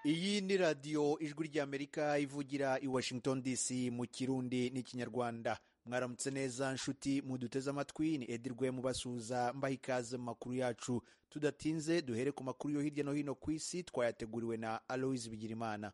iyi ni radiyo ijwi ry'amerika ivugira i washington dc mu kirundi n'ikinyarwanda mwaramutse neza nshuti muduteze amatwi ni edirwe mubasuhuza mbaha ikaze mu makuru yacu tudatinze duhere ku makuru yo hirya no hino ku isi twayateguriwe na aloise bigirimana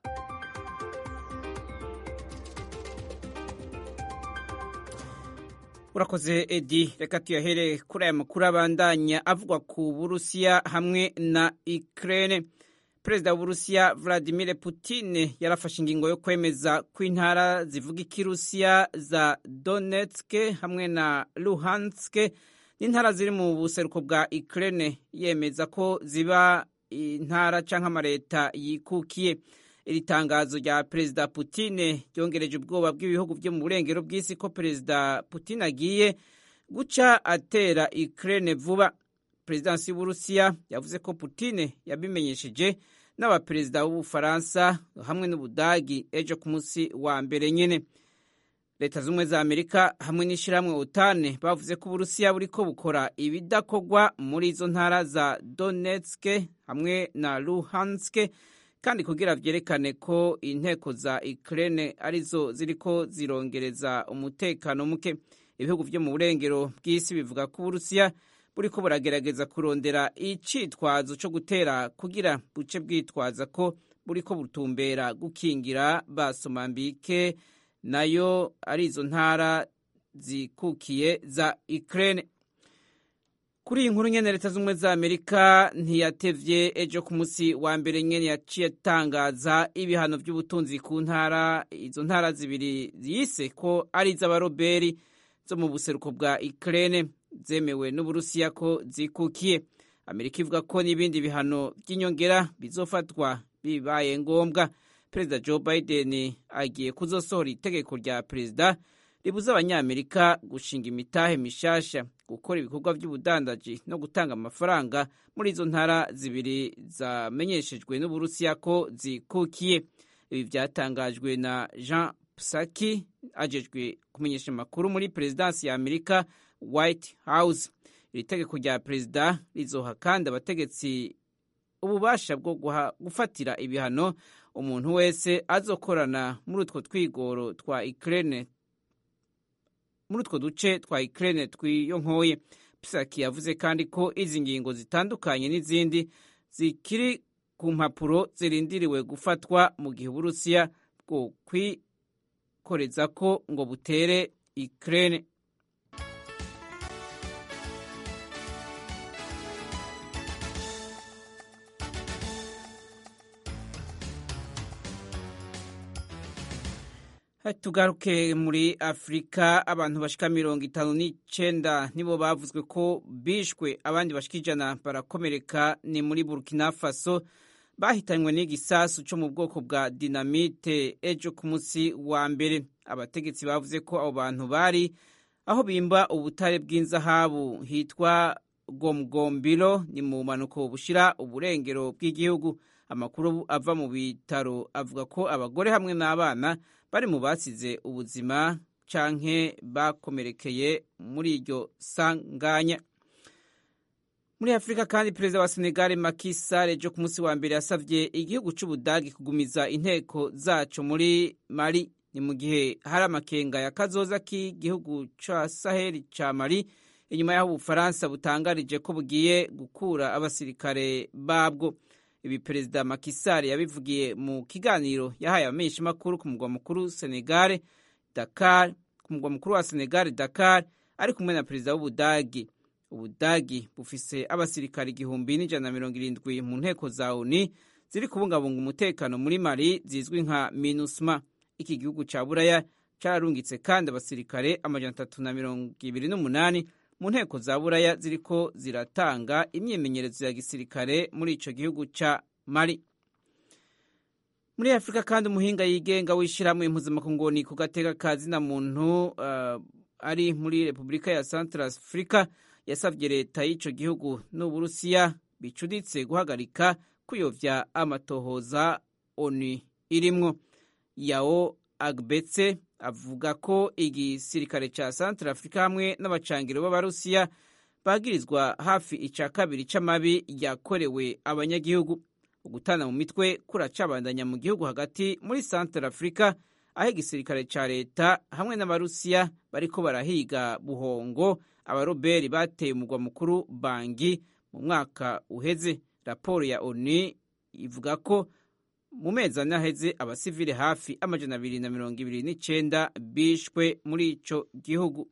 urakoze edi reka tuyahere kuri aya makuru abandanya avugwa ku burusiya hamwe na ukraine perezida w'uburusiya vladimir putin yarafashe ingingo yo kwemeza ko intara zivuga ikirusiya za donetsk hamwe na luhansk n'intara ziri mu buseruko bwa ukraine yemeza ko ziba intara cyangwa amaleta yikukiye iri tangazo rya perezida putin ryongereje ubwoba bw'ibihugu byo mu burengero bw'isi ko perezida putin agiye guca atera ukraine vuba perezidansi y'uburusiya yavuze ko putin yabimenyesheje n'abaperezida b'ubufaransa hamwe n'ubudagi ejo ku munsi wa mbere nyine leta z'ubumwe za amerika hamwe n'ishyirahamwe otane bavuze ko uburusiya buriko bukora ibidakorwa muri izo ntara za donetsk hamwe na luhansk kandi kugira vyerekane ko inteko za ukraine arizo ziriko zirongereza umutekano muke ibihugu vyo mu burengero bw'isi bivuga ko uburusiya buriko buragerageza kurondera icitwazo co gutera kugira buce bwitwaza ko buriko butumbera gukingira basomambike nayo ari izo ntara zikukiye za Ukraine kuri iyi nkuru nyene leta z'ubumwe za amerika ntiyatevye ejo ku munsi wa mbere nyene yaciye atangaza ibihano vy'ubutunzi ku ntara izo ntara zibiri yise ko ari iz'abaroberi zo mu buseruko bwa Ukraine zemewe n'uburusiya ko zikukiye amerika ivuga ko n'ibindi bihano by'inyongera bizofatwa bibaye ngombwa perezida joe biden agiye kuzosohora itegeko rya perezida ribuza abanyamerika gushinga imitahe mishasha gukora ibikorwa by'ubudandaji no gutanga amafaranga muri izo ntara zibiri zamenyeshejwe n'uburusiya ko zikukiye ibi byatangajwe na jean psaki ajejwe kumenyesha amakuru muri perezidansi ya amerika white house iri tegeko rya perezida rizoha kandi abategetsi ububasha bwo gufatira ibihano umuntu wese azokorana muri utwo twigoro twa Ukraine muri utwo duce twa Ukraine twiyo nkoye Psaki yavuze kandi ko izi ngingo zitandukanye n'izindi zikiri ku mpapuro zirindiriwe gufatwa mu gihe Uburusiya bwo kwikoreza ko ngo butere Ukraine tugaruke muri afurika abantu bashika mirongo itanu n'icenda nibo bavuzwe ko bishwe abandi bashika ijana barakomereka ni muri burkina faso bahitanywe n'igisasu co mu bwoko bwa dinamite ejo ku munsi wa mbere abategetsi bavuze ko abo bantu bari aho bimba ubutare bw'inzahabu hitwa gomgombiro ni mu mpanuko bushira uburengero bw'igihugu amakuru ava mu bitaro avuga ko abagore hamwe n'abana bari mu basize ubuzima canke bakomerekeye muri iryo sanganya muri afurika kandi perezida wa senegal Macky Sall ejo ku munsi wa mbere yasavye igihugu c'ubudagi kugumiza inteko zaco muri mali ni mu gihe hari amakenga ya kazoza k'igihugu ca saheli ca mali inyuma y'aho ubufaransa butangarije ko bugiye gukura abasirikare babwo ibi perezida Macky Sall yabivugiye mu kiganiro yahaye abamenyeshamakuru ku mugwa mukuru Senegal Dakar ku mugwa mukuru wa Senegal Dakar ari kumwe na perezida w'Ubudagi Ubudagi bufise abasirikare igihumbi n'ijana na mirongo irindwi mu nteko za ONU ziri kubungabunga umutekano muri Mali zizwi nka MINUSMA iki gihugu ca Buraya cararungitse kandi abasirikare amajana atatu na mirongo ibiri n'umunani mu nteko za buraya ziriko ziratanga imyimenyerezo ya gisirikare muri ico gihugu ca mali muri afurika kandi umuhinga yigenga w'ishyirahamwe impuzamakungu ku gateka ka zina muntu uh, ari muri repubulika ya central africa yasavye leta y'ico gihugu n'uburusiya bicuditse guhagarika kuyovya amatohoza onu irimwo yao agbetse avuga ko igisirikare ca Central Africa hamwe n'abacangiro b'abarusiya bagirizwa hafi ica kabiri c'amabi yakorewe abanyagihugu ugutana mu mitwe kuracabandanya mu gihugu hagati muri Central Africa aho igisirikare ca leta hamwe n'abarusiya bariko barahiga buhongo abaroberi bateye umugwa mukuru Bangi mu mwaka uheze raporo ya ONU ivuga ko mu mezi ane aheze abasivile hafi amajana abiri na mirongo ibiri n'icenda bishwe muri ico gihugu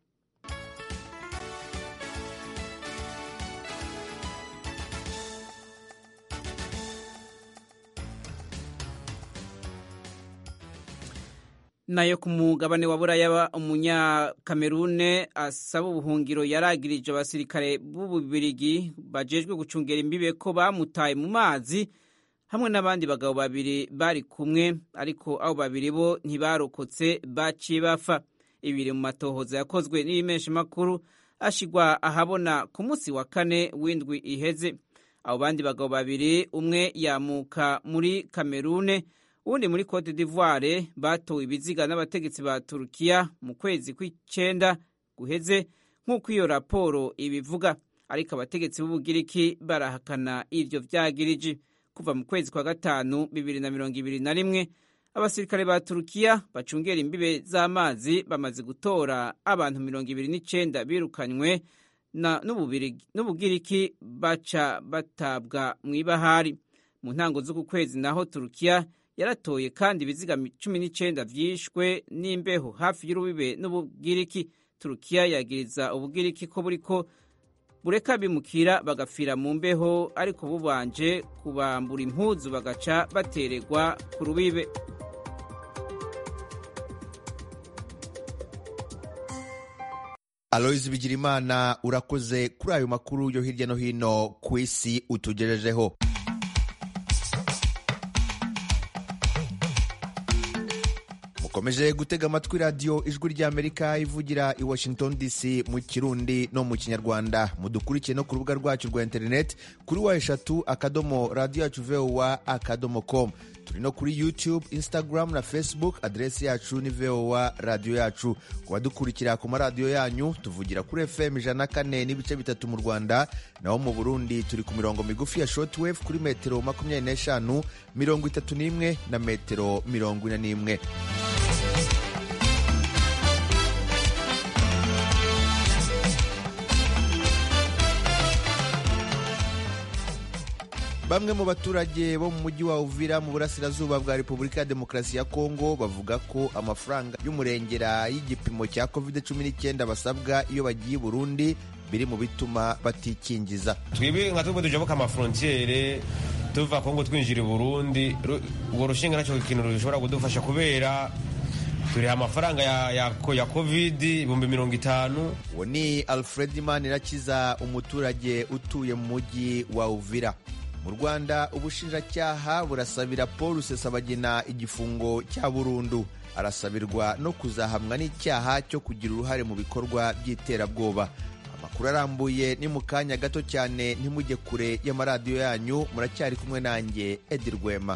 nayo ku mugabane wa buraya umunyakamerune asaba ubuhungiro yaragirije abasirikare b'ububirigi bajejwe gucungera imbibe ko bamutaye mu mazi hamwe n'abandi bagabo babiri bari kumwe ariko abo babiri bo ntibarokotse baciye bapfa ibiri mu matohoza yakozwe n'ibimeshamakuru ashigwa ahabona ku munsi wa kane w'indwi iheze abo bandi bagabo babiri umwe yamuka muri kamerune uwundi muri cote d'ivoire batowe ibiziga n'abategetsi ba turukiya mu kwezi kw'icenda guheze nk'uko iyo raporo ibivuga ariko abategetsi b'ubugiriki barahakana ivyo vyagiriji kuva mu kwezi kwa gatanu bibiri na mirongo ibiri na rimwe abasirikare ba turukiya bacungera imbibe z'amazi bamaze gutora abantu mirongo ibiri n'icenda birukanywe n'ubugiriki baca batabwa mw'ibahari mu ntango z'uku kwezi naho turukiya yaratoye kandi ibiziga cumi n'icenda vyishwe n'imbeho hafi y'urubibe n'ubugiriki turukiya yagiriza ubugiriki ko buriko bureka bimukira bagapfira mu mbeho ariko bubanje kubambura impuzu bagaca batererwa ku rubibe aloyizi bigirimana urakoze kuri ayo makuru yo hirya no hino ku isi utugejejeho mukomeje gutega amatwi radiyo ijwi ry'amerika ivugira i washington dc mu kirundi no mu kinyarwanda mudukurikiye no ku rubuga rwacu rwa interineti kuri wa eshatu akadomo radiyo yacu vowa akadomo com turi no kuri youtube instagram na facebook aderesi yacu ni vowa radiyo yacu ku badukurikira ku maradiyo yanyu tuvugira kuri fm ijana na kane n'ibice bitatu mu rwanda naho mu burundi turi ku mirongo migufi ya shortwave kuri metero makumyabiri n'eshanu mirongo itatu n'imwe na metero mirongo ine n'imwe bamwe mu baturage bo mu mujyi wa uvira mu burasirazuba bwa repubulika ya demokarasi ya kongo bavuga ko amafaranga y'umurengera y'igipimo cya covid 19 basabwa iyo bagiye burundi biri mu bituma batikingiza twebwe nka twebwe tujabuka amafrontiere tuva kongo twinjira i burundi urwo rushinga nacyo ikintu rushobora kudufasha kubera turiha amafaranga ya, ya, ya covid ibihumbi mirongo itanu uwo ni alfred manirakiza umuturage utuye mu mujyi wa uvira mu rwanda ubushinjacyaha burasabira paul rusesabagina igifungo cya burundu arasabirwa no kuzahamwa n'icyaha cyo kugira uruhare mu bikorwa by'iterabwoba amakuru arambuye ni mu kanya gato cyane ntimujye kure y'amaradiyo yanyu muracyari kumwe nanjye edi rwema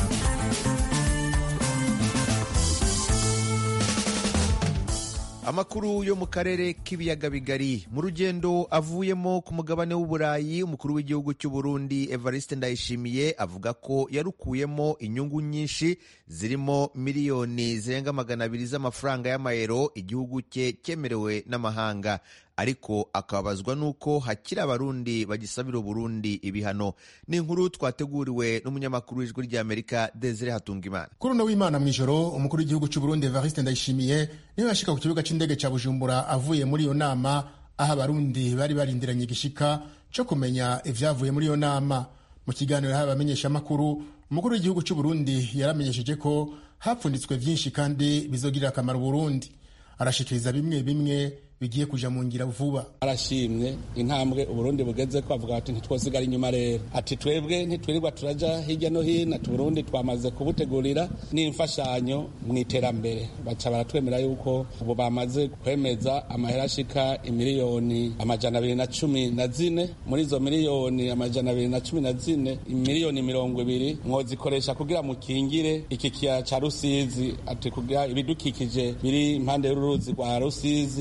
amakuru yo mu karere k'ibiyaga bigari mu rugendo avuyemo ku mugabane w'uburayi umukuru w'igihugu cy'u Burundi Evariste Ndayishimiye avuga ko yarukuyemo inyungu nyinshi zirimo miliyoni zirenga magana abiri z'amafaranga y'amayero igihugu cye cyemerewe n'amahanga ariko akababazwa n'uko hakiri abarundi bagisabira uburundi ibihano ni inkuru twateguriwe n'umunyamakuru w'ijwi ry'amerika desire hatungimana kuri uno w'imana mu ijoro umukuru w'igihugu cy'u burundi evariste ndayishimiye niwe yashika ku kibuga cy'indege cya bujumbura avuye muri iyo nama aho abarundi bari barindiranye igishika cyo kumenya ibyavuye muri iyo nama mu kiganiro yahawe abamenyeshamakuru umukuru w'igihugu cy'u burundi yaramenyesheje ko hapfunditswe byinshi kandi bizogirira akamaro uburundi arashikiriza bimwe bimwe bigiye kuja mu ngira vuba arashimye intambwe uburundi bugeze ko avuga ati ntitwosigara inyuma rero ati twebwe ntitwirirwa turaja hirya no hino ati burundi twamaze kubutegurira n'imfashanyo mu iterambere baca baratwemera yuko ubu bamaze kwemeza amahera ashika imiliyoni amajana abiri na cumi na zine muri izo miliyoni amajana abiri na cumi na zine imiliyoni mirongo ibiri mwozikoresha kugira mukingire iki kiyaya ca rusizi ati kugira ibidukikije biri impande y'uruzi rwa rusizi dushobore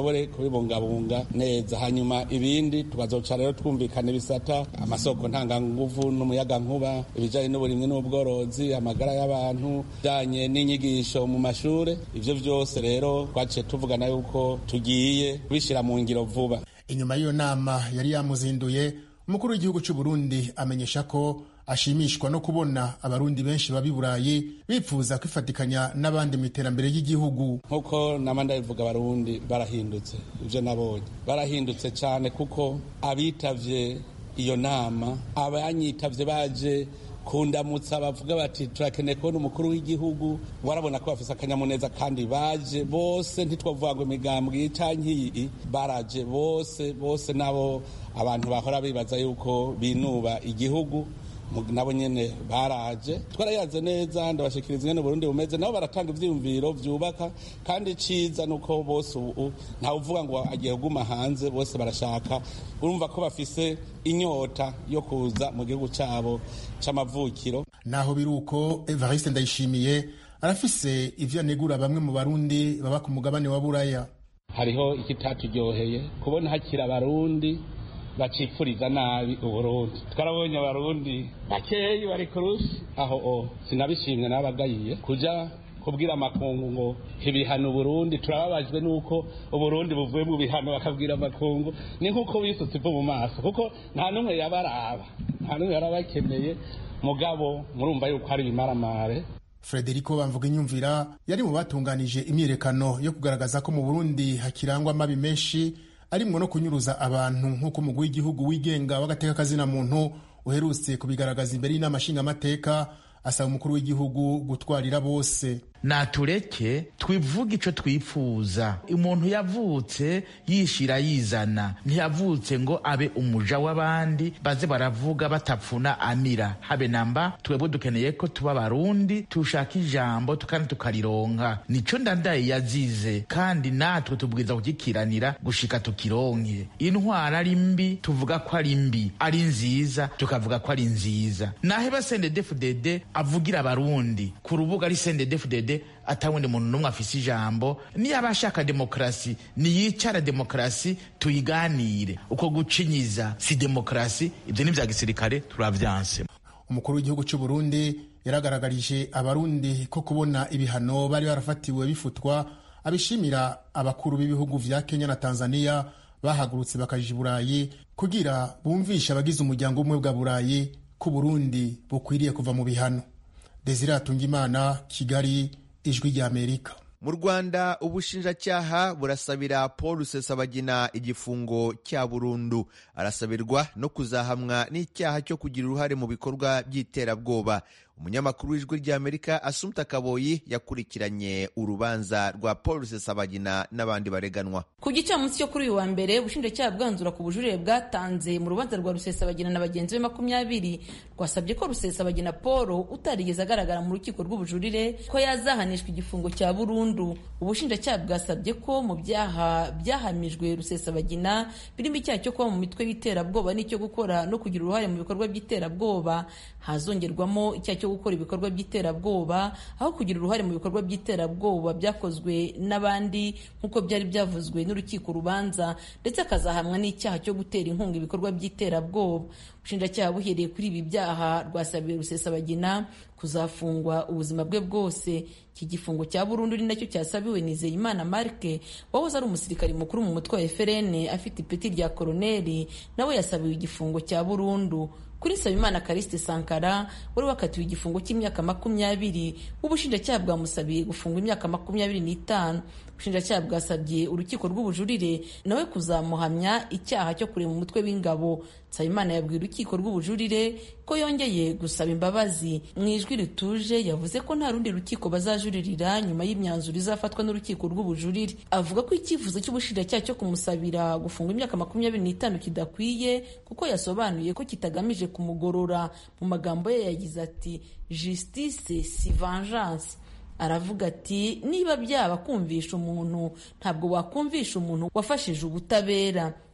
dushobore kubibungabunga neza hanyuma ibindi tukazoca rero twumvikana ibisata amasoko ntanganguvu n'umuyagankuba ibijyanye n'uburimwi n'ubworozi amagara y'abantu bijyanye n'inyigisho mu mashuri ibyo byose rero twaciye tuvugana yuko tugiye kubishyira mu ngiro vuba inyuma y'iyo nama yari yamuzinduye umukuru w'igihugu cy'u Burundi amenyesha ko ashimishwa no kubona abarundi benshi baba i burayi bipfuza kwifatikanya n'abandi mu iterambere ry'igihugu nk'uko nama ndabivuga abarundi barahindutse ibyo nabonye barahindutse cyane kuko abitavye iyo nama abanyitavye baje kundamutsa bavuga bati turakeneye kubona umukuru w'igihugu warabona ko bafise akanyamuneza kandi baje bose ntitwavuga ngo imigambwe canke iyi baraje bose bose nabo abantu bahora bibaza yuko binuba igihugu nabo nyene baraje twarayaze neza ndabashikiriza ingene Burundi bumeze nabo baratanga ivyiyumviro vyubaka kandi ciza nuko bose ubu ntawe uvuga ngo agiye kuguma hanze bose barashaka urumva ko bafise inyota yo kuza mu gihugu cabo c'amavukiro naho biri uko Evariste Ndayishimiye arafise ivyo anegura bamwe mu barundi baba ku mugabane wa Buraya hariho ikitatujyoheye kubona hakiri abarundi bacipfuriza nabi uburundi twarabonye abarundi bakeyi bari kurushi aho o sinabishimye nabagayiye kuja kubwira amakungu ngo ibihano uburundi turababajwe nuko uburundi buvuye mu bihano bakabwira amakungu ni nkuko wisutse ivu mu maso kuko nta n'umwe yabaraba nta n'umwe yarabakeneye mugabo murumva yuko hari ibimaramare Frederico Bamvuga inyumvira yari mu batunganije imyirekano yo kugaragaza ko mu Burundi hakirangwa amabi menshi arimwo no kunyuruza abantu nk'uko umugwi w'igihugu wigenga w'agateka kazina muntu uherutse kubigaragaza imbere y'inama nshingamateka asaba umukuru w'igihugu gutwarira bose natureke twivuge ico twifuza umuntu yavutse yishira yizana ntiyavutse ngo abe umuja w'abandi baze baravuga batapfuna amira habe namba twebwe dukeneye ko tuba barundi tushaka ijambo kandi tukarironka nico ndandaye yazize kandi natwe tubwiriza kugikiranira gushika tukironke intwara ari mbi tuvuga ko ari mbi ari nziza tukavuga ko ari nziza naheba sendedefudede avugira abarundi ku rubuga ari sendedefudede atawundi muntu n'umwe afise ijambo niyo ashaka demokarasi niyicara demokarasi tuyiganire uko gucinyiza si demokarasi ibyo ni bya gisirikare turavyanse umukuru w'igihugu cy'u Burundi yaragaragarije abarundi ko kubona ibihano bari barafatiwe bifutwa abishimira abakuru b'ibihugu vya Kenya na Tanzania bahagurutse bakaja i Burayi kugira bumvishe abagize umuryango umwe bwa Burayi ko Burundi bukwiriye kuva mu bihano Desire Atungimana Kigali ijwi rya Amerika mu rwanda ubushinjacyaha burasabira paul rusesabagina igifungo cya burundu arasabirwa no kuzahamwa n'icyaha cyo kugira uruhare mu bikorwa by'iterabwoba umunyamakuru w'ijwi rya amerika asumta kaboyi yakurikiranye urubanza rwa paul rusesabagina n'abandi bareganwa ku gicamunsi cyo kuri uyu wa mbere ubushinjacyaha bwanzura ku bujurire bwatanze mu rubanza rwa rusesabagina na bagenzi be makumyabiri rwasabye ko rusesabagina paul utarigeze agaragara mu rukiko rw'ubujurire ko yazahanishwa igifungo cya burundu ubushinjacyaha bwasabye ko mu byaha byahamijwe rusesabagina birimo icyaha cyo kuba mu mitwe y'iterabwoba n'icyo gukora no kugira uruhare mu bikorwa by'iterabwoba hazongerwamo icyaha cyo gukora ibikorwa by'iterabwoba aho kugira uruhare mu bikorwa by'iterabwoba byakozwe n'abandi nk'uko byari byavuzwe n'urukiko rubanza ndetse akazahamwa n'icyaha cyo gutera inkunga ibikorwa by'iterabwoba ubushinjacyaha buhereye kuri ibi byaha rwasabiye rusesabagina kuzafungwa ubuzima bwe bwose iki gifungo cya burundu ni nacyo cyasabiwe nizeyimana marke wahoze ari umusirikari mukuru mu mutwe wa FRN afite ipeti rya koroneri nawe yasabiwe igifungo cya burundu kuri Nsabimana Kariste Sankara wari wakatiwe igifungo cy'imyaka makumyabiri ubushinjacyaha bwamusabiye gufungwa imyaka makumyabiri n'itanu ubushinjacyaha bwasabye urukiko rw'ubujurire nawe kuzamuhamya icyaha cyo kurema umutwe w'ingabo Nsabimana yabwiye urukiko rw'ubujurire ko yongeye gusaba imbabazi mu ijwi rituje yavuze ko nta rundi rukiko bazajuririra nyuma y'imyanzuro izafatwa n'urukiko rw'ubujurire avuga ko icyifuzo cy'ubushinjacyaha cyo kumusabira gufungwa imyaka makumyabiri n'itanu kidakwiye kuko yasobanuye ko kitagamije kumugorora mu magambo ye yagize ati justice si vengeance aravuga ati niba byaba kumvisha umuntu ntabwo wakumvisha umuntu wafashije ubutabera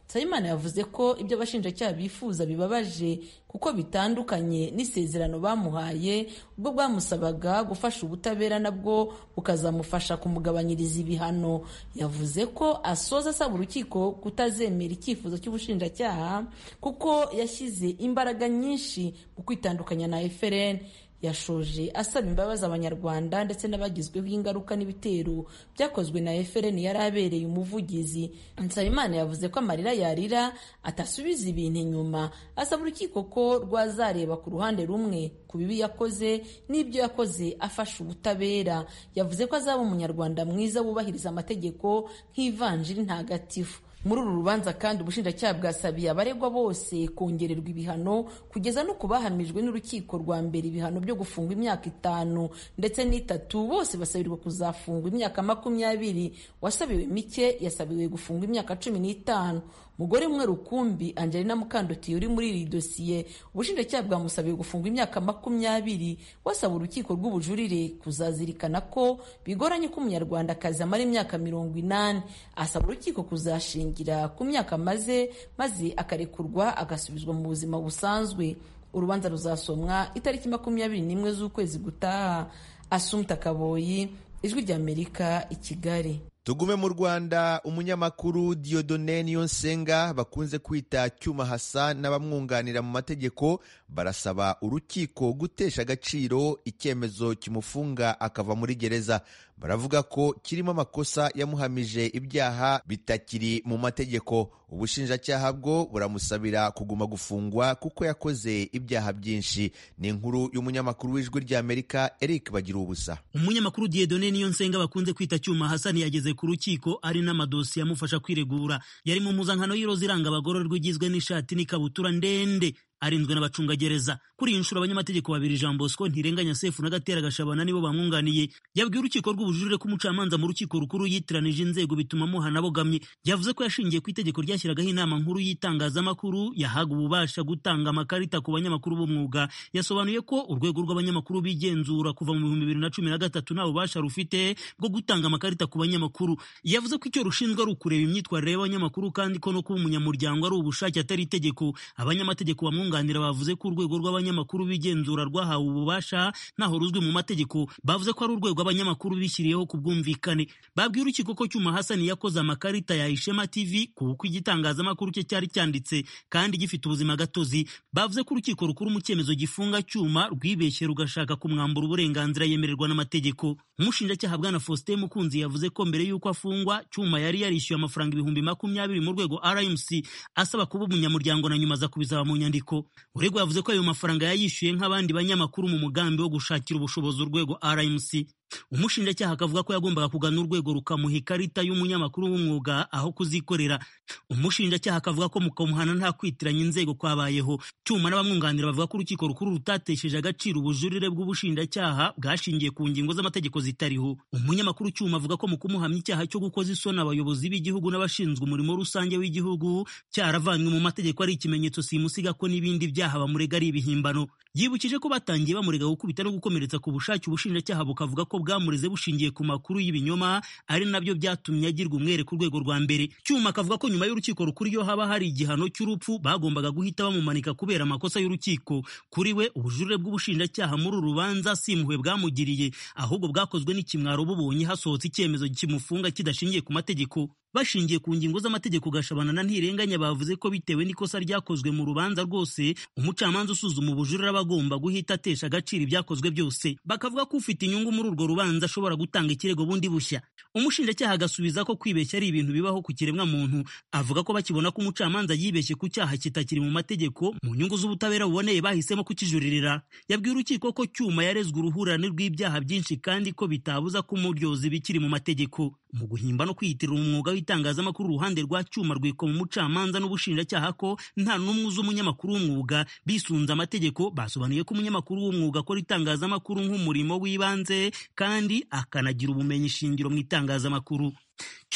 nsabimana yavuze ko ibyo abashinjacyaha bifuza bibabaje kuko bitandukanye n'isezerano bamuhaye ubwo bwamusabaga gufasha ubutabera nabwo bukazamufasha kumugabanyiriza ibihano yavuze ko asoza asaba urukiko kutazemera icyifuzo cy'ubushinjacyaha kuko yashyize imbaraga nyinshi mu kwitandukanya na FRN yashoje asaba imbabazi abanyarwanda ndetse n'abagizweho ingaruka n'ibitero byakozwe na FRN yari abereye umuvugizi Nsabimana yavuze ko amarira yarira atasubiza ibintu inyuma asaba urukiko ko rwazareba ku ruhande rumwe ku bibi yakoze n'ibyo yakoze afasha ubutabera yavuze ko azaba umunyarwanda mwiza wubahiriza amategeko nk'ivanjiri ntagatifu muri uru rubanza kandi ubushinjacyaha bwasabiye abaregwa bose kongererwa ibihano kugeza no ku bahamijwe n'urukiko rwa mbere ibihano byo gufungwa imyaka itanu ndetse n'itatu bose basabirwa kuzafungwa imyaka makumyabiri wasabiwe mike yasabiwe gufungwa imyaka cumi n'itanu umugore umwe rukumbi angelina mukandotiye uri muri iri dosiye ubushinjacyaha bwamusabiye gufungwa imyaka makumyabiri wasaba urukiko rw'ubujurire kuzazirikana ko bigoranye ko umunyarwandakazi amara imyaka mirongo inani asaba urukiko kuzashingira ku myaka amaze maze akarekurwa agasubizwa mu buzima busanzwe urubanza ruzasomwa itariki makumyabiri n'imwe z'ukwezi gutaha asumta kaboyi ijwi ry'amerika i kigali tugume mu rwanda umunyamakuru diodone niyonsenga bakunze kwita cyuma hasa n'abamwunganira mu mategeko barasaba urukiko gutesha agaciro icyemezo kimufunga akava muri gereza baravuga ko kirimo amakosa yamuhamije ibyaha bitakiri mu mategeko ubushinjacyaha bwo buramusabira kuguma gufungwa kuko yakoze ibyaha byinshi ni inkuru y'umunyamakuru w'ijwi ry'amerika eric bagira ubusa umunyamakuru diedone niyo nsenga bakunze kwita cyuma hasani yageze ku rukiko ari n'amadosiye amufasha kwiregura yari mu mpuzankano y'iroza iranga abagororwa igizwe n'ishati n'ikabutura ndende arinzwe n'abacungagereza kuri iyi nshuro abanyamategeko babiri jean bosco ntirenganya sefu na gatera gashabana nibo bamwunganiye yabwiye urukiko rw'ubujurire ko umucamanza mu rukiko rukuru yitiranije inzego bituma amuhana abogamye yavuze ko yashingiye ku itegeko ryashyiragaho inama nkuru y'itangazamakuru yahaga ububasha gutanga amakarita ku banyamakuru b'umwuga yasobanuye ko urwego rw'abanyamakuru bigenzura kuva mu bihumbi bibiri na cumi na gatatu nta bubasha rufite bwo gutanga amakarita ku banyamakuru yavuze ko icyo rushinzwe ari ukureba imyitwarire y'abanyamakuru kandi ko no kuba umunyamuryango ari ubushake atari itegeko abanyamategeko bamwunganira bavuze ko urwego rw'abanyamakuru bigenzura rwahawe ububasha ntaho ruzwi mu mategeko bavuze ko ari urwego abanyamakuru bishyiriyeho ku bwumvikane babwiye urukiko ko cyuma hasani yakoze amakarita ya ishema tv kuko igitangazamakuru cye cyari cyanditse kandi gifite ubuzima gatozi bavuze ko urukiko rukuru mu cyemezo gifunga cyuma rwibeshye rugashaka kumwambura uburenganzira yemererwa n'amategeko umushinjacyaha bwana faustin mukunzi yavuze ko mbere y'uko afungwa cyuma yari yarishyuye amafaranga ibihumbi makumyabiri mu rwego rmc asaba kuba umunyamuryango na nyuma aza kubisaba mu nyandiko uregwa yavuze ko ayo mafaranga yayishyuye nk'abandi banyamakuru mu mugambi wo gushakira ubushobozi urwego rmc umushinjacyaha akavuga ko yagombaga kugana urwego rukamuha ikarita y'umunyamakuru w'umwuga aho kuzikorera umushinjacyaha akavuga ko mu kamuhana nta kwitiranya inzego kwabayeho cyuma n'abamwunganira bavuga ko urukiko rukuru rutatesheje agaciro ubujurire bw'ubushinjacyaha bwashingiye ku ngingo z'amategeko zitariho umunyamakuru cyuma avuga ko mu kumuhamya icyaha cyo gukoza isoni abayobozi b'igihugu n'abashinzwe umurimo rusange w'igihugu cyaravanywe mu mategeko ari ikimenyetso simusiga ko n'ibindi byaha bamurega ari ibihimbano yibukije ko batangiye bamurega gukubita no gukomeretsa ku bushake ubushinjacyaha bukavuga ko bwamureze bushingiye ku makuru y'ibinyoma ari nabyo byatumye agirwa umwere ku rwego rwa mbere cyuma akavuga ko nyuma y'urukiko rukuru iyo haba hari igihano cy'urupfu bagombaga guhita bamumanika kubera amakosa y'urukiko kuri we ubujurire bw'ubushinjacyaha muri uru rubanza si impuhwe bwamugiriye ahubwo bwakozwe n'ikimwaro bubonye hasohotse icyemezo kimufunga kidashingiye ku mategeko bashingiye ku ngingo z'amategeko gashabana na ntirenganya bavuze ko bitewe n'ikosa ryakozwe mu rubanza rwose umucamanza usuzuma ubujurire aba agomba guhita atesha agaciro ibyakozwe byose bakavuga ko ufite inyungu muri urwo rubanza ashobora gutanga ikirego bundi bushya umushinjacyaha agasubiza ko kwibeshya ari ibintu bibaho ku kiremwa muntu avuga ko bakibona ko umucamanza yibeshye ku cyaha kitakiri mu mategeko mu nyungu z'ubutabera buboneye bahisemo kukijuririra yabwiye urukiko ko cyuma yarezwe uruhurirane rw'ibyaha byinshi kandi ko bitabuza ko umuryozi bikiri mu mategeko mu guhimba no kwiyitirira umwuga w'itangazamakuru uruhande rwa cyuma rwikoma umucamanza n'ubushinjacyaha ko nta n'umwe uzi umunyamakuru w'umwuga bisunze amategeko basobanuye ko umunyamakuru w'umwuga akora itangazamakuru nk'umurimo w'ibanze kandi akanagira ubumenyi shingiro mu itangazamakuru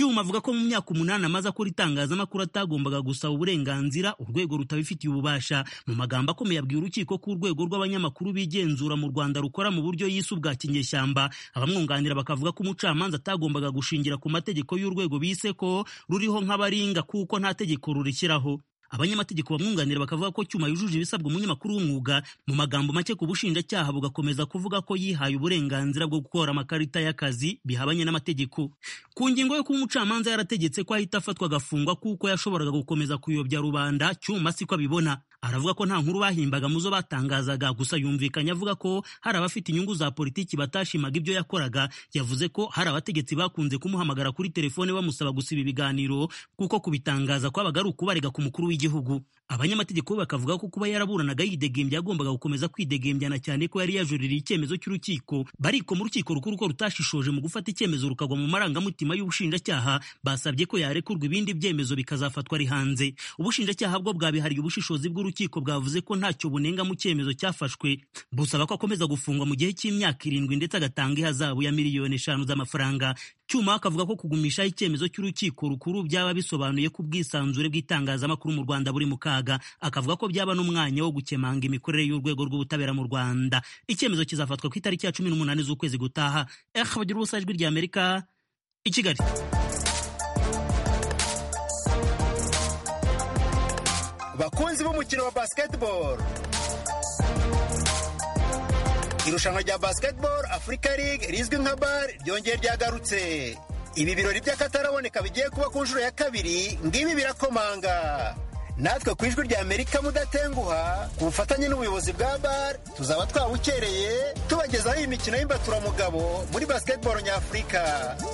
cyuma avuga ko mu myaka umunani amaze akora itangazamakuru atagombaga gusaba uburenganzira urwego rutabifitiye ububasha mu magambo akomeye abwiye urukiko ko urwego rw'abanyamakuru bigenzura mu rwanda rukora mu buryo yise ubwa kinyeshyamba abamwunganira bakavuga ko umucamanza atagombaga gushingira ku mategeko y'urwego bise ko ruriho nk'abaringa kuko nta tegeko rurishyiraho abanyamategeko bamwunganira bakavuga ko cyuma yujuje ibisabwa umunyamakuru w'umwuga mu magambo make ku bushinjacyaha bugakomeza kuvuga ko yihaye uburenganzira bwo gukora amakarita y'akazi bihabanye n'amategeko ku ngingo yo kuba umucamanza yarategetse ko ahita afatwa agafungwa kuko yashoboraga gukomeza kuyobya rubanda cyuma siko abibona aravuga ko nta nkuru bahimbaga mu zo batangazaga gusa yumvikanye avuga ko hari abafite inyungu za politiki batashimaga ibyo yakoraga yavuze ko hari abategetsi bakunze kumuhamagara kuri telefone bamusaba gusiba ibiganiro kuko kubitangaza kwabaga ari ukubarega ku mukuru w'igihugu abanyamategeko bakavuga ko kuba yaraburanaga yidegembya yagombaga gukomeza kwidegembyana cyane ko yari yajuririye icyemezo cy'urukiko bariko mu rukiko rukuru ko rutashishoje mu gufata icyemezo rukagwa mu marangamutima y'ubushinjacyaha basabye ko yarekurwa ibindi byemezo bikazafatwa ari hanze ubushinjacyaha bwo bwabihariye ubushishozi bw'urukiko bwavuze ko ntacyo bunenga mu cyemezo cyafashwe busaba ko akomeza gufungwa mu gihe cy'imyaka irindwi ndetse agatanga ihazabu ya miliyoni eshanu z'amafaranga cyuma akavuga ko kugumishaho icyemezo cy'urukiko rukuru byaba bisobanuye ko ubwisanzure bw'itangazamakuru mu rwanda buri mu kaga akavuga ko byaba n'umwanya wo gukemanga imikorere y'urwego rw'ubutabera mu rwanda icyemezo kizafatwa ku itariki ya cumi n'umunani z'ukwezi gutaha eh bagira ubusa ijwi ry'amerika i kigali bakunzi b'umukino wa basketball irushanwa rya basketball africa league rizwi nka bar ryongeye ryagarutse ibi birori by'akataraboneka bigiye kuba ku nshuro ya kabiri ngibi birakomanga natwe ku ijwi rya amerika mudatenguha ku bufatanye n'ubuyobozi bwa bar tuzaba twawukereye tubagezaho iyi mikino y'imbaturamugabo muri basketball nyafurika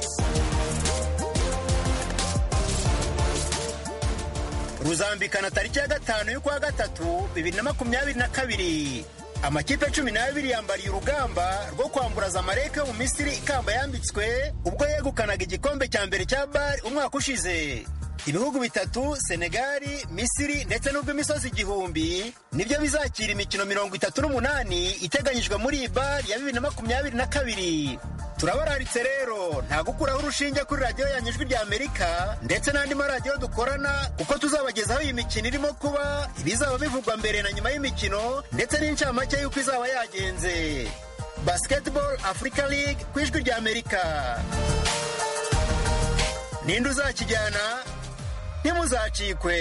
ruzambikana tariki ya gatanu y'ukwa gatatu bibiri na makumyabiri na kabiri amakipe cumi n'abiri yambariye urugamba rwo kwamburaza amareke yo mu misiri ikamba yambitswe ubwo yegukanaga igikombe cya mbere cya bari umwaka ushize ibihugu bitatu senegali misiri ndetse n'ubw'imisozi igihumbi nibyo bizakira imikino mirongo itatu n'umunani iteganyijwe muri iyi bari ya bibiri na makumyabiri na kabiri turabararitse rero nta gukuraho urushinge kuri radiyo yanyu ijwi rya amerika ndetse n'andi maradiyo dukorana kuko tuzabagezaho iyi mikino irimo kuba ibizaba bivugwa mbere na nyuma y'imikino ndetse n'incamake y'uko izaba yagenze basketball africa league ku ijwi rya amerika ninde uzakijyana ntimuzacikwe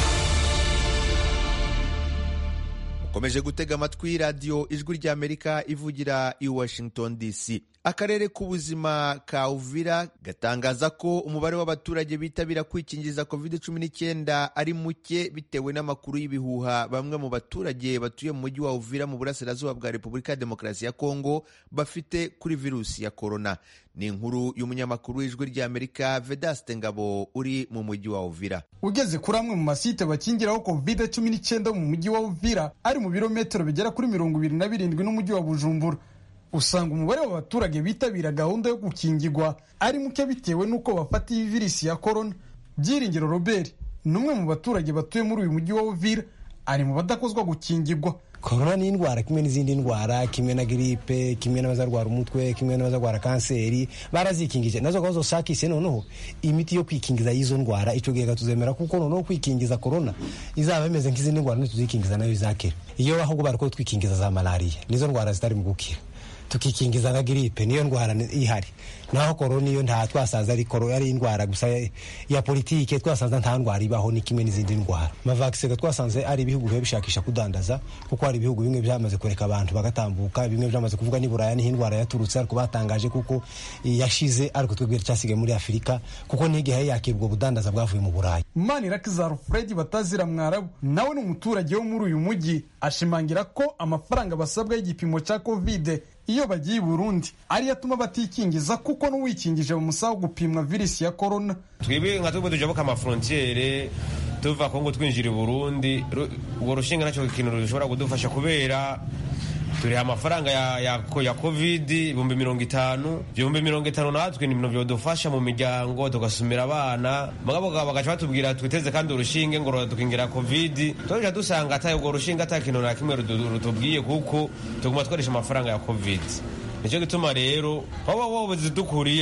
ukomeje gutega amatwi radiyo ijwi ry'amerika ivugira i washington dc akarere k'ubuzima ka uvira gatangaza ko umubare w'abaturage bitabira kwikingiza covid 19 ari muke bitewe n'amakuru y'ibihuha bamwe mu baturage batuye mu mujyi wa uvira mu burasirazuba bwa repubulika ya demokarasi ya kongo bafite kuri virusi ya korona ni inkuru y'umunyamakuru w'ijwi ry'amerika vedaste ngabo uri mu mujyi wa uvira ugeze kuri amwe mu masite bakingiraho covid cumi n'icyenda mu mujyi wa uvira ari mu birometero bigera kuri mirongo ibiri na birindwi n'umujyi wa bujumbura usanga umubare w'abaturage bitabira gahunda yo gukingirwa ari muke bitewe n'uko bafata iyi virisi ya korona byiringiro robert ni umwe mu baturage batuye muri uyu mujyi wa uvira ari mu badakozwa gukingirwa korona ni indwara kimwe n'izindi ndwara kimwe na giripe kimwe n'abazarwara umutwe kimwe n'abazarwara kanseri barazikingije nazo gahunda zashakishe noneho imiti yo kwikingiza y'izo ndwara icyo gihe tuzemera kuko noneho kwikingiza korona izaba imeze nk'izindi ndwara ntituzikingiza nayo izakira iyo ahubwo bari ko twikingiza za malariya nizo ndwara zitari mu gukira tukikingiza nka giripe niyo ndwara ihari naho korona iyo nta twasanze ari korona ari indwara gusa ya politike twasanze nta ndwara ibaho ni kimwe n'izindi ndwara amavakisega twasanze ari ibihugu biba bishakisha kudandaza kuko hari ibihugu bimwe byamaze kureka abantu bagatambuka bimwe byamaze kuvuga ni buraya niho indwara yaturutse ariko batangaje kuko yashize ariko twebwe cyasigaye muri afurika kuko n'igihe yakira ubwo budandaza bwavuye mu burayi manirakiza fred batazira mwarabu nawe ni umuturage wo muri uyu mujyi ashimangira ko amafaranga basabwa y'igipimo cya kovide iyo bagiye i burundi ariyo atuma batikingiza kuko n'uwikingije bamusaba gupimwa virusi ya korona twebwe nka twebwe tujabuka amafrontiere tuva kongo twinjira i burundi urwo rushinga nacyo ikintu rushobora kudufasha kubera turiha amafaranga ya, ya, ya covid ibihumbi mirongo itanu ibihumbi mirongo itanu natwe ni ibintu byodufasha mu miryango tugasumira abana mugabo bagaca batubwira twiteze kandi urushinge ngo dukingira covid twaja dusanga ata urwo rushinge ata kintu na kimwe rutubwiye kuko tuguma twarisha amafaranga ya covid nicyo gituma rero waba wowe zidukuriyeho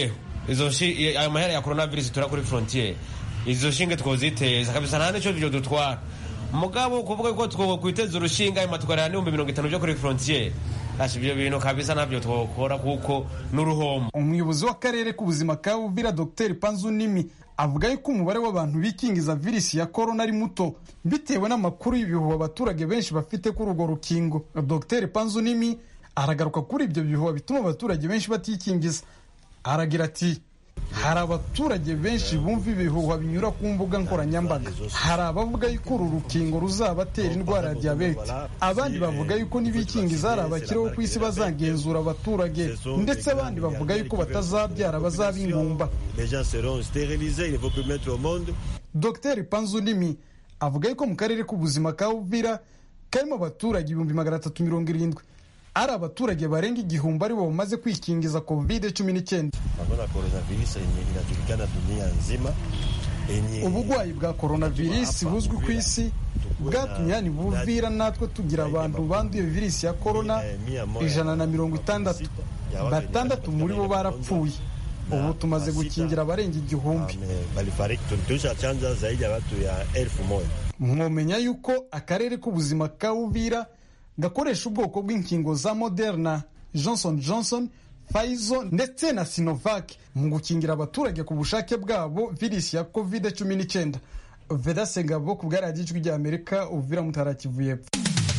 izo shi- ayo mahera ya coronavirus tura kuri frontiere izo shinge twoziteza kabisa nta nico byo dutwara mugabo kuvuga ko twokwiteza urushinga hanyuma tukarera n'ibihumbi mirongo itanu byo kuri frontiere Ati ibyo bintu kabisa ntabyo twokora kuko n'uruhombo umuyobozi w'akarere k'ubuzima ka uvira dr panzu nimi avuga yuko umubare w'abantu bikingiza virusi ya korona ari muto bitewe n'amakuru y'ibihuha abaturage benshi bafite kuri urwo rukingo dr panzu nimi aragaruka kuri ibyo bihuha bituma abaturage benshi batikingiza aragira ati hari abaturage benshi bumva ibihuha binyura ku mbuga nkoranyambaga hari abavuga yuko uru rukingo ruzabatera indwara ya diyabete abandi bavuga yuko n'ibikingiza hari abakiriho ku isi bazagenzura abaturage ndetse abandi bavuga yuko batazabyara bazaba ingumba Les gens seront stérilisés, il ne faut plus mettre au monde. dr panzu nimi avuga yuko mu karere k'ubuzima ka uvira karimo abaturage ibihumbi magana atatu mirongo irindwi ari abaturage barenga igihumbi aribo bamaze kwikingiza covid cumi n'icyenda Mambo ya coronavirus yenye inajulikana dunia nzima yenye ubugwayi bwa coronavirus buzwi ku isi bwatumye hani buvira natwe tugira abantu banduye virusi ya korona ijana na mirongo itandatu batandatu muri bo barapfuye ubu tumaze gukingira abarenga igihumbi Ame- balifariki tulishachanja zaidi ya watu ya elfu moja mwomenya yuko akarere k'ubuzima ka uvira gakoresha ubwoko bw'inkingo za moderna johnson johnson pfizer ndetse na sinovac mu gukingira abaturage ku bushake bwabo virusi ya covid cumi n'icyenda veda segabo ku bwa radiyo ijwi ry'amerika uvira mutara kivu y'epfo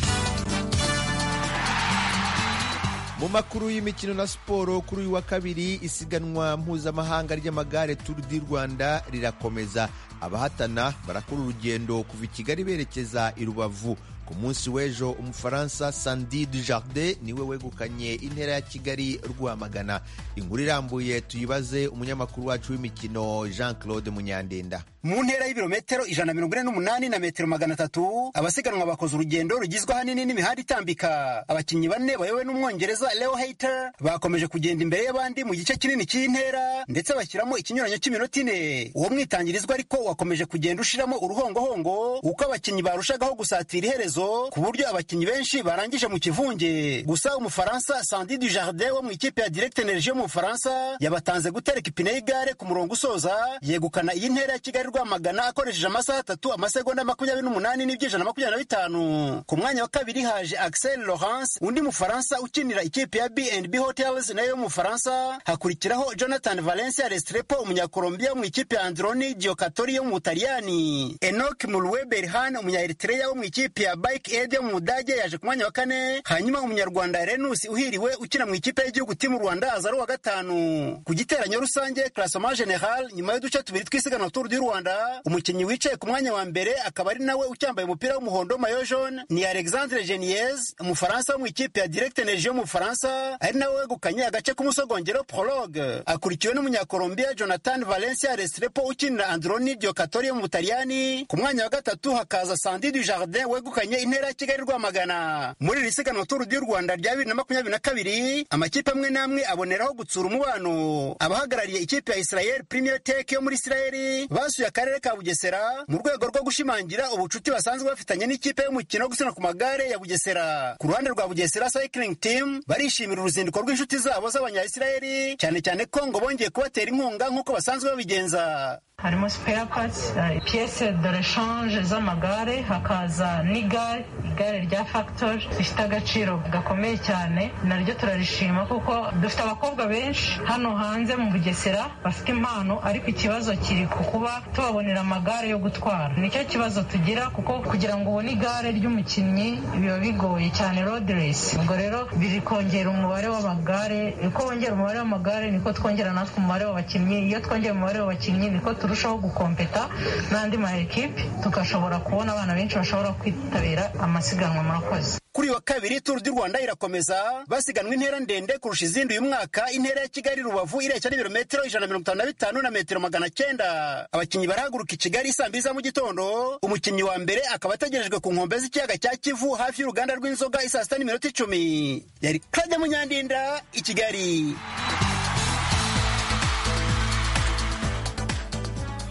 mu makuru y'imikino na siporo kuri uyu wa kabiri isiganwa mpuzamahanga ry'amagare turu di rwanda rirakomeza abahatana barakora urugendo kuva i kigali berekeza i rubavu ku munsi w'ejo umufaransa sandi dujardin niwe wegukanye intera ya kigali rwamagana inkuru irambuye tuyibaze umunyamakuru wacu w'imikino jean claude munyandenda mu ntera y'ibirometero ijana na mirongo ine n'umunani na metero magana atatu abasiganwa bakoze urugendo rugizwe ahanini n'imihanda itambika abakinnyi bane bayobowe n'umwongereza leo hater bakomeje kugenda imbere y'abandi mu gice kinini cy'intera ndetse bashyiramo ikinyuranyo cy'iminota ine uwo mwitangirizwa ariko wakomeje kugenda ushiramo uruhongohongo uko abakinnyi barushagaho gusatira iherezo ku buryo abakinnyi benshi barangije mu kivunge gusa umufaransa sandi du jardin wo mu ikipe ya direct energie yo mu bufaransa yabatanze gutereka ipine y'igare ku murongo usoza yegukana iyi ntera ya kigali rwamagana akoresheje amasaha atatu amasegonda makumyabiri n'umunani n'ibyijana makumyabiri na bitanu ku mwanya wa kabiri haje axel laurence undi mufaransa ukinira ikipe ya bnb hotels nayo yo mu bufaransa hakurikiraho jonathan valencia restrepo umunyakolombia wo mu ikipe ya androni giocatori yo mu butaliyani enok mulwe berhan umunyaeritreya wo mu ikipe ya bike aid yo mu budage yaje ku mwanya wa kane hanyuma umunyarwanda renus uhiriwe ukina mu ikipe y'igihugu timu rwanda aza ari uwa gatanu ku giteranyo rusange classement general nyuma y'uduce tubiri tw'isiganwa tour du rwanda umukinnyi wicaye ku mwanya wa mbere akaba ari nawe ucyambaye umupira w'umuhondo mayo jaune ni alexandre geniez umufaransa wo mu ikipe ya direct energie yo mu bufaransa ari nawe wegukanye agace k'umusogongero prologue akurikiwe n'umunyakolombia jonathan valencia restrepo ukinira androni giocatori yo mu butaliyani ku mwanya wa gatatu hakaza sandi du jardin wegukanye intera ya kigali rwamagana muri iri siganwa tour du rwanda rya bibiri na makumyabiri na kabiri amakipe amwe n'amwe aboneraho gutsura umubano abahagarariye ikipe ya israel premier tech yo muri israeli basuye akarere ka bugesera mu rwego rwo gushimangira ubucuti basanzwe bafitanye n'ikipe y'umukino wo gusiganwa ku magare ya bugesera ku ruhande rwa bugesera cycling team barishimira uruzinduko rw'inshuti zabo z'abanyayisiraheli cyane cyane ko ngo bongeye kubatera inkunga nk'uko basanzwe babigenza harimo spare parts uh, pièce de rechange z'amagare hakaza n'igare igare rya factory rifite agaciro gakomeye cyane naryo turarishima kuko dufite abakobwa benshi hano hanze mu bugesera bafite impano ariko ikibazo kiri ku kuba tubabonera amagare yo gutwara nicyo kibazo tugira kuko kugira ngo ubone igare ry'umukinnyi biba bigoye cyane road race ubwo rero biri kongera umubare w'amagare uko wongera umubare w'amagare niko twongera natwe umubare w'abakinnyi iyo twongera umubare w'abakinnyi niko turushaho gukompeta n'andi ma ekipe tugashobora kubona abana benshi bashobora kwitabira amasiganwa murakoze kuri uyu wa kabiri turu du rwanda irakomeza basiganwa intera ndende kurusha izindi uyu mwaka intera ya kigali rubavu ireca n'ibirometero ijana na mirongo itanu na bitanu na metero magana cyenda abakinnyi barahaguruka i kigali saa mbiri za mu gitondo umukinnyi wa mbere akaba ategerejwe ku nkombe z'ikiyaga cya kivu hafi y'uruganda rw'inzoga isaa sita n'iminota icumi yari claude munyandinda i kigali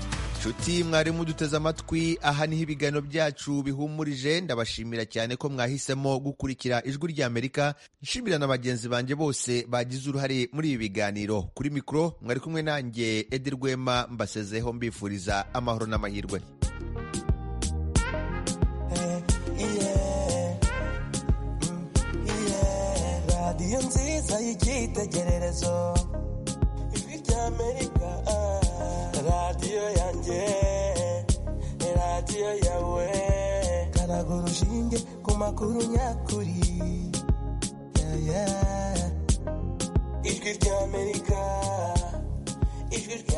nshuti mwari muduteze amatwi aha niho ibiganiro byacu bihumurije ndabashimira cyane ko mwahisemo gukurikira ijwi ry'amerika nshimira na bagenzi banjye bose bagize uruhare muri ibi biganiro kuri mikoro mwari kumwe nanjye edi rwema mbasezeho mbifuriza amahoro n'amahirwe radiyo nziza y'icyitegererezo ijwi ry'amerika radiyo yanjye radiyo yawe karaga urushinge ku makuru nyakuri Yeah, yeah. ijwi ry'amerika ijwi rya